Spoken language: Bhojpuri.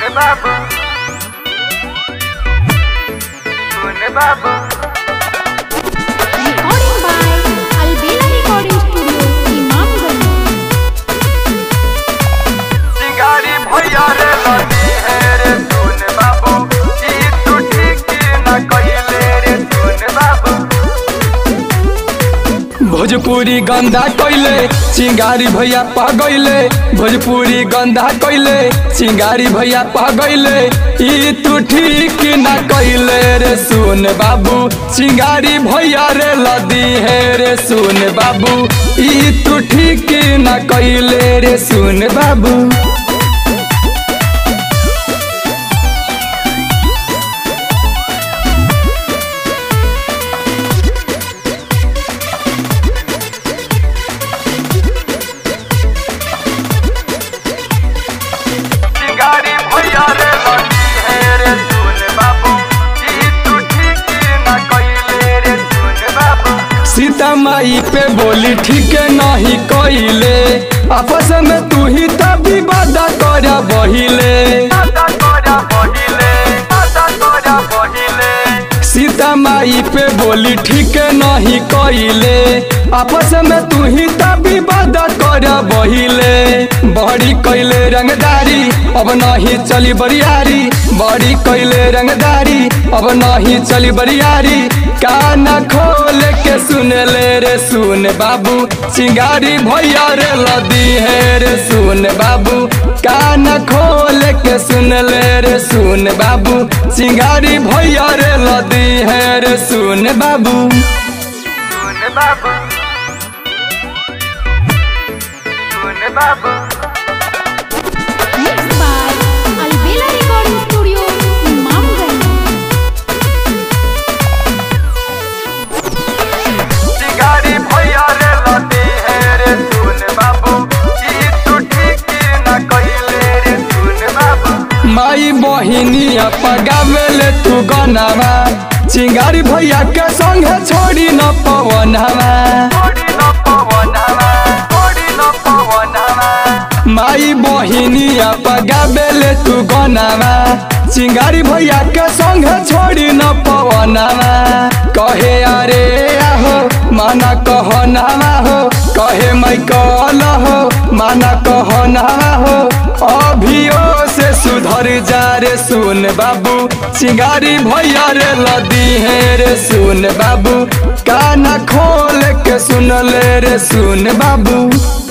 बाबू सुन बाबू Recording by Albela Recording Studio, Imamganj. सिंगारी भैया रे लगी है रे सुन बाबू ई तू ठीक न कइले रे सुन बाबू भोजपुरी गंदा कइले चिंगारी भैया पगैले भोजपुरी गंदा कइले चिंगारी भैया पगैले ई तू ठीक ना कइले रे सुन बाबू चिंगारी भैया रे लदी है रे सुन बाबू ई तू ठीक ना कइले रे सुन बाबू सिंगारी भैया रे लगी है रे सुन बाबू ई तू ठीक न कइले रे सुन बाबू सीता माई पे बोली ठीक नहीं कइले आपस में तू ही तभी वादा कर बहिले आदा तोरा बहिले आदा तोरा बहिले सीता माई पे बोली ठीक नहीं कइले आपस में तू ही तभी वादा कर बहिले बड़ी कइले रंगदारी अब नहीं चली बरियारी बड़ी कइले रंगदारी अब नहीं चली बरियारी कान खोल के सुन ले रे सुन बाबू चिंगारी भैया रे लदी है रे सुन बाबू कान खोल के सुन ले रे सुन बाबू चिंगारी भैया रे लदी है रे सुन बाबू सुन बाबू सुन बाबू Mixed by Albela Recording Studio, Imamganj. सिंगारी भैया रे लदी है रे सुन बाबू ई तू ठीक न कइले रे सुन बाबू माई बहिनी पगावेले तू गनावा चिंगारी भैया के संगे छोड़ी न पवनवा ओडी न पवनवा ओडी न पवनवा माई बहिनी पगावेले तू गनावा चिंगारी भैया के संगे छोड़ी न पवनवा कहे अरे आहो माना कह नावा हो कहे मैं कल हो माना कह नावा हो अभियो से सुधर जा रे सुन बाबू चिंगारी भैया रे लदी है रे सुन बाबू काना खोल के सुन ले रे सुन बाबू